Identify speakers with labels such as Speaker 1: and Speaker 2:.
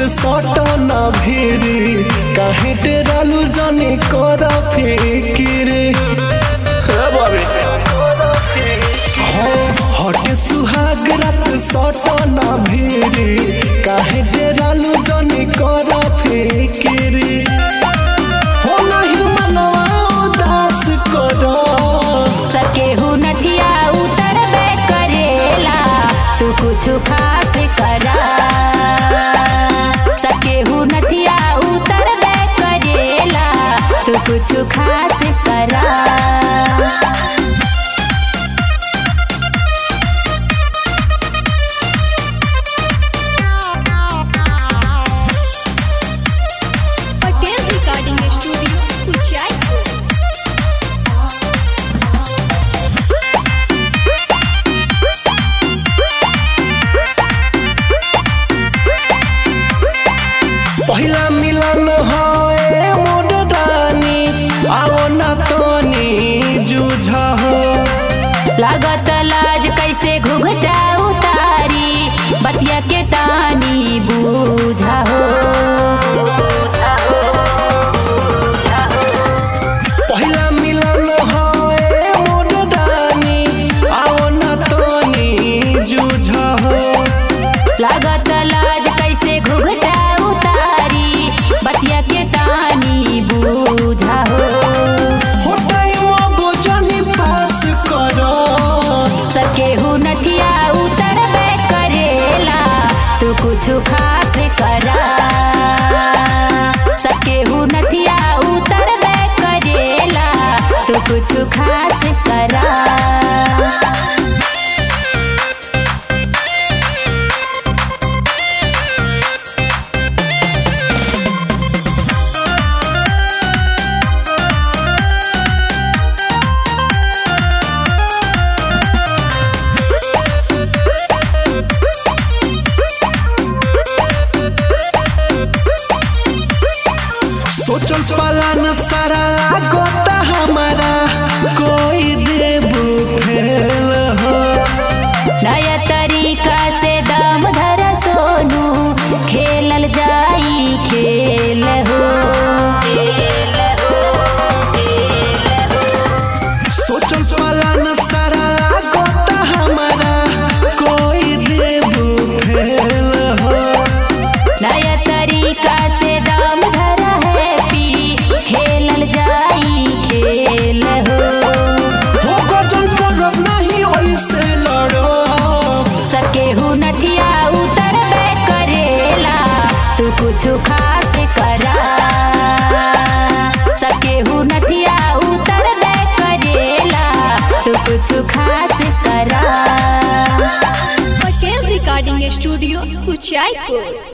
Speaker 1: सटन भिरी काहे डेरालू जाने कर फिकिरे हटे सुहाग रात सटन भिरी काहे डेरालू जाने कर फिकिरे हो नहीं मनवा उदास करो
Speaker 2: सकेहू नथिया उतरबे करेला तू कुछ खास करा सकेहू नथिया उतरबे करेला तू कुछ खास करा
Speaker 3: पटेल रिकॉर्डिंग स्टूडियो उचाईपुर
Speaker 1: पहिला मिलन है मोर रानी आओ ना तोनी जूझ हो
Speaker 2: लागत लाज कैसे घुघटा उतारी बतिया के तानी बूझा हो
Speaker 1: पहिला मिलन है मोर रानी आओ ना तोनी जूझ हो
Speaker 2: लागत लाज कैसे घुघटा उतारी बतिया के तानी बूझा हो
Speaker 1: हो टाइम अब जानी पास करो
Speaker 2: सकेहू नथिया उतरबे करेला तू कुछ खास करा सकेहू नथिया उतरबे करेला तू कुछ खास करा
Speaker 1: सोचल पलान सारा गोता हमारा कोई देबू फेल हो
Speaker 2: नया तरीका से दम धर सोनू खेलल जाई खेल हो
Speaker 1: सोचल पलान सारा गोता हमारा कोई देबू फेल हो
Speaker 2: नया तरीका से दम धर है पी खेलल जाई खेल हो
Speaker 1: हो गजल करब नहीं ओइसे लड़ो
Speaker 2: सकेहू नथिया उतरबे करेला तू कुछ खास करा सकेहू नथिया उतरबे करेला तू कुछ खास करा
Speaker 3: पटेल रिकॉर्डिंग स्टूडियो उचाईपुर